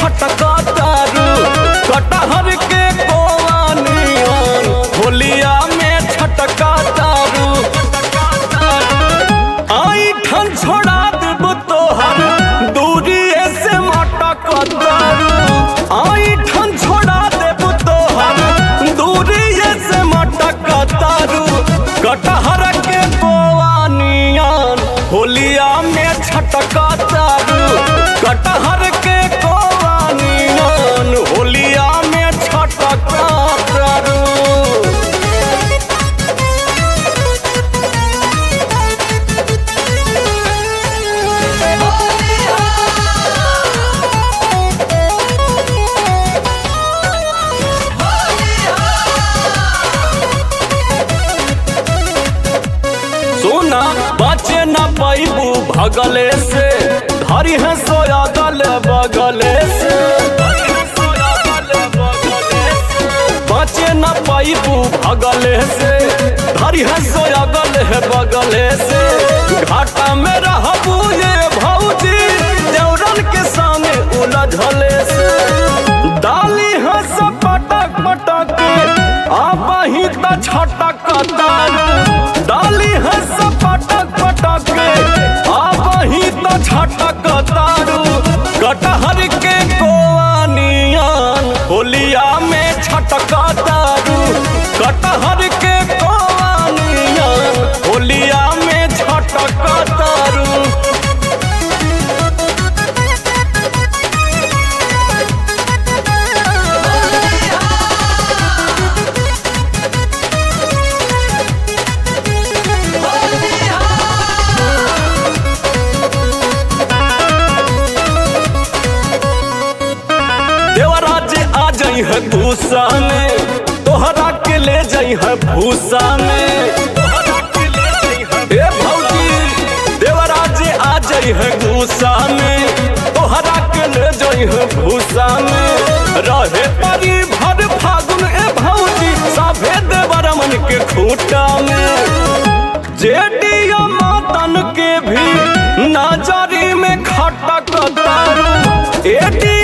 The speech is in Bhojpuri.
छटका तारू कटहर के कोवानियन होलिया में छटका तारू आई ठन छोड़ा देब तोहर दूरी से मटक तारू आई ठन छोड़ा देब तोहर दूरी से मटक तारू कटहर के कोवानियन होलिया में छटका तारू कटहर के कोवानियन होलिया में छटका तारू सोना बचे न पैबू भगले से धरी है सोया गल बगले से बचे न पैबू भगले से धरी है सोया गल है बगले से घाटा में रहबू ये भौजी देवरन के सामने उलझले से डाली है सब पटक पटक आबही त छटक तारू डाली है सब पटक पटक आबही त छटक तारू कटहर के कोआनियन होलिया में छटक तारू कटहर के कोआनियन होलिया में छटक तारू देवराज आ जाई है भूसा में तोहरा के ले जाई है भूसा में ए भौजी देवराज आ जाई है भूसा में तोहरा के ले जाई है भूसा में रहे परी भर फागुन ए भौजी साभे देवर मन के खूटा में जेडिया मातन के भी नजरी में खटक तारू एडी